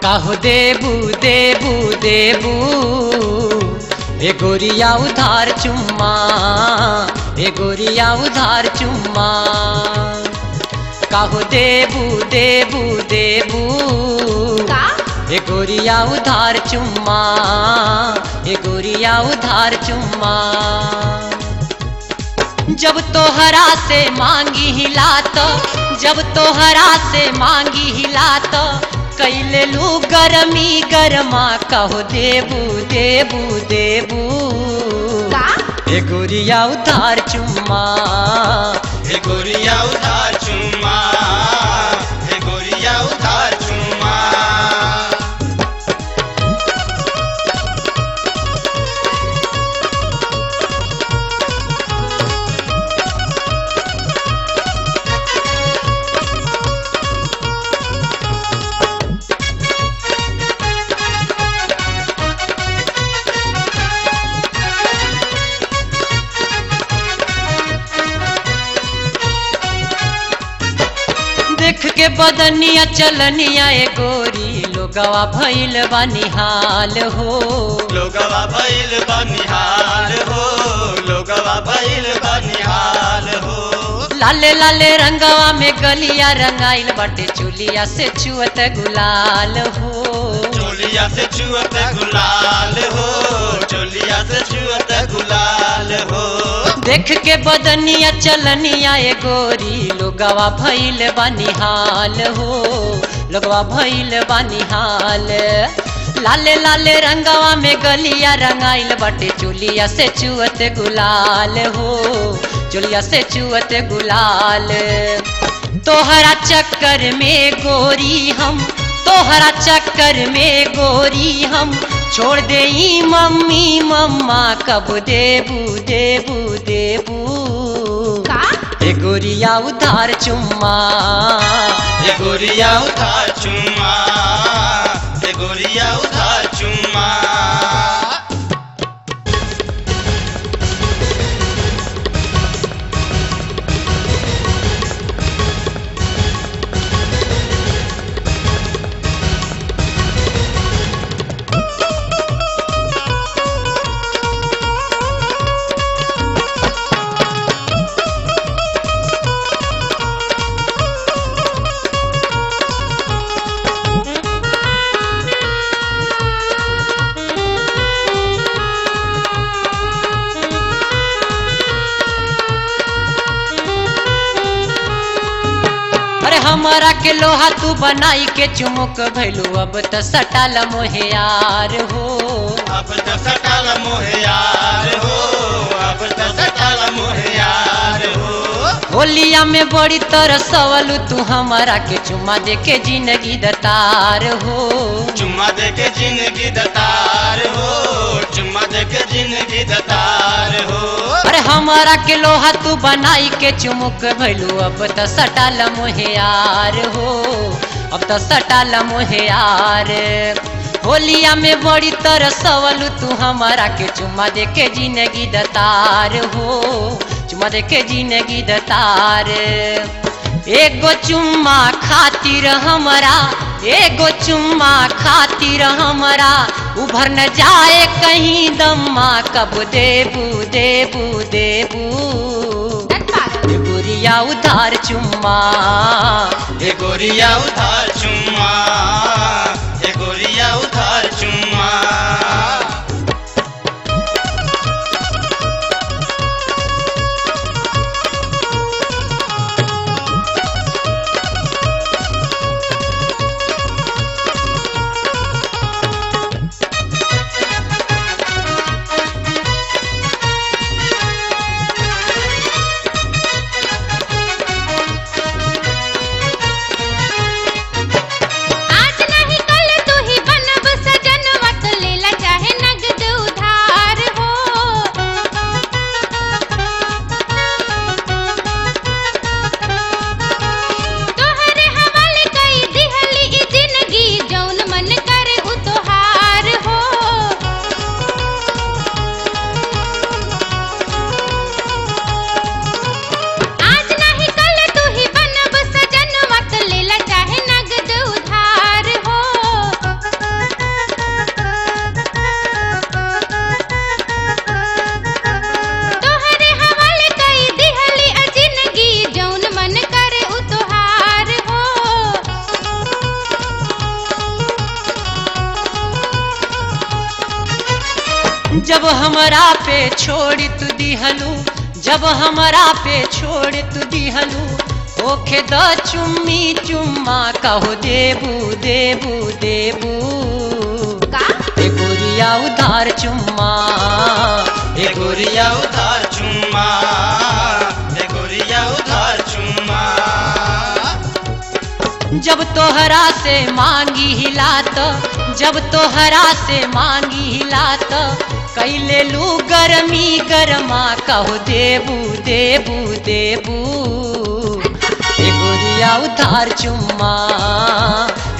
काहो देबू देबू देबू ए गोरिया उधार चुम्मा ए गोरिया उधार चुम्मा काहो देबू देबू देबू का ए गोरिया उधार चुम्मा ए गोरिया उधार चुम्मा जब तोहरा से मांगी हिला तो जब तोहरा से मांगी हिला तो कैले लू गरमी गरमा कहो देबू देबू देबू का ए गोरिया उधार चुम्मा हे गोरिया उधार चुम्मा हे गोरिया उधार चुम्मा देख के बदनिया चलनिया ए गोरी लोगवा भइल बनिहाल हो लोगवा भइल बनिहाल हो लोगवा भइल बनिहाल हो लाले लाले रंगवा में गलिया रंगाइल बाटे चुलिया से छुअत गुलाल हो चोलिया से छुअत गुलाल हो चोलिया से छुअत गुलाल हो देख के बदनिया चलनिया ए गोरी लोगवा भइल बनिहाल हो लोगवा भइल बनिहाल लाले लाले रंगवा में गलिया रंगाइल बाटे चुलिया से छुअत गुलाल हो चुलिया से छुअत गुलाल तोहरा चक्कर में गोरी हम तोहरा चक्कर में गोरी हम छोड़ दे ई मम्मी मम्मा कब देबू देबू देबू का ए गोरिया उधार चुम्मा हे गोरिया उधार चुम्मा हे गोरिया उधार चुम्मा अरे हमारा के लोहा तू बनाई के चुमुक भैलू अब त सटाल मोहे यार हो अब तो सटल मोहे यार हो अब तो सटल मोहे यार हो होलिया में बड़ी तरसवलू तू हमारा के चुम्मा दे के जिंदगी दतार हो चुम्मा दे के जिंदगी दतार हो चुम्मा दे के जिंदगी दतार हो अरे हमारा के लोहा तू बनाई के चुमुक भैलू अब त सटाल मोहे यार हो अब त सटाल मोहे यार होलिया में बड़ी तरसवलू तू हमारा के चुम्मा दे के जिंदगी दतार हो चुम्मा दे के जिंदगी दतार एगो चुम्मा खातिर हमरा एगो चुम्मा खातिर हमरा उभर न जाए कहीं दम्मा कब देबू देबू देबू दट पागल ए गुरिया उधार चुम्मा हे गोरिया उधार चुम्मा हे गोरिया उधार चुम्मा आज नहीं कल तू ही बनब हमरा पे छोड़ तू दिहलू जब हमरा पे छोड़ तू दिहलू ओखे द चुम्मी चुम्मा कहो देबू देबू देबू का ए गोरिया उधार चुम्मा ए गोरिया उधार चुम्मा ए गोरिया उधार चुम्मा जब तोहरा से मांगी हिलात जब तोहरा से मांगी हिलात कैले लू गरमी गरमा कहो देबू देबू देबू ए गोरिया उधार चुम्मा